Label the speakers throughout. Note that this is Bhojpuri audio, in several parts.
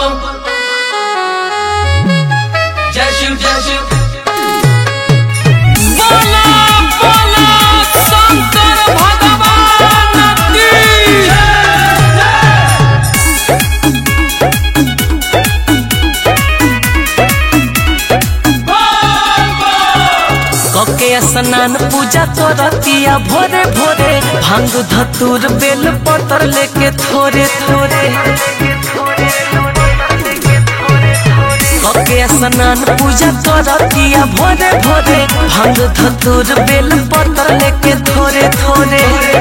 Speaker 1: बम जय शिव जय शिव
Speaker 2: बोला बोला शंकर भगवान की कके स्नान पूजा करतिया भोरे भोरे भांग धतूर बेल पतर लेके थोरे थोरे कके स्नान पूजा करतिया भोरे भोरे भांग धतूर बेल पतर लेके थोरे थोरे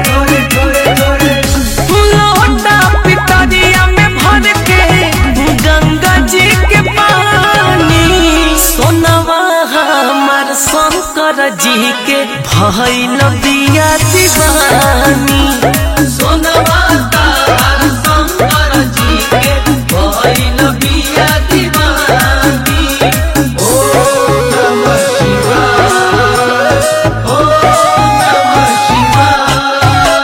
Speaker 2: लोटा पितरिया में भर के गंगा जी के पानी सोनवा हमार शंकर जी के भइल बिया दीवानी
Speaker 1: सोनवा तार शंकर जी के भइल बिया दीवानी ओम नमः शिवाय ओम नमः शिवाय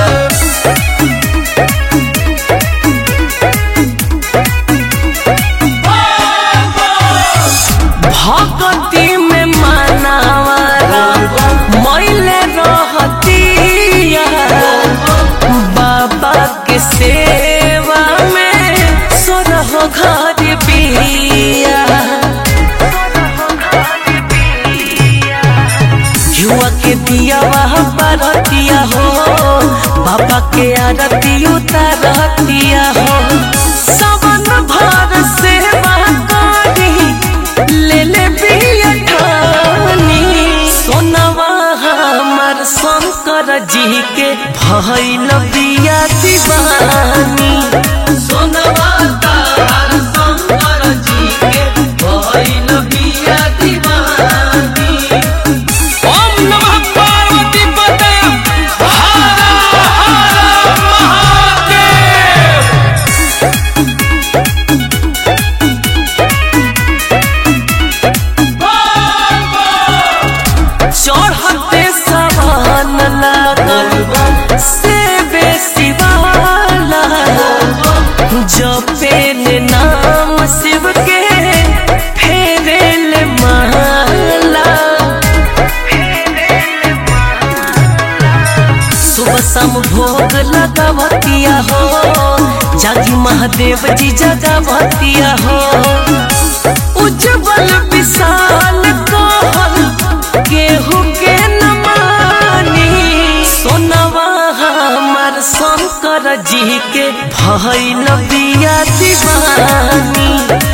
Speaker 2: भगती में मानावारा मैले रहतिया बाबा के सेवा में सोरह घर बिया युवा के दिया वह परतिया हो बाबा के आरती उतारतिया हो सबन भर सेवा करी ले ले बिया ठानी सोनवा हमर शंकर जी के भइल बिया दीवानी
Speaker 1: सोनवा तार शंकर जी के भइल बिया दीवानी
Speaker 2: ओम नमः पार्वती पते हर हर महादेव चढ़ते सवान लागल से बेसी वाला जपेल नाम शिव के फेरेल माला सुबह शाम भोग लगावतिया हो जागी महादेव जी जगावतिया हो उज्जवल विशाल कहल केहू के न मानी सोनवा हमार शंकर जी के भइल बिया दीवानी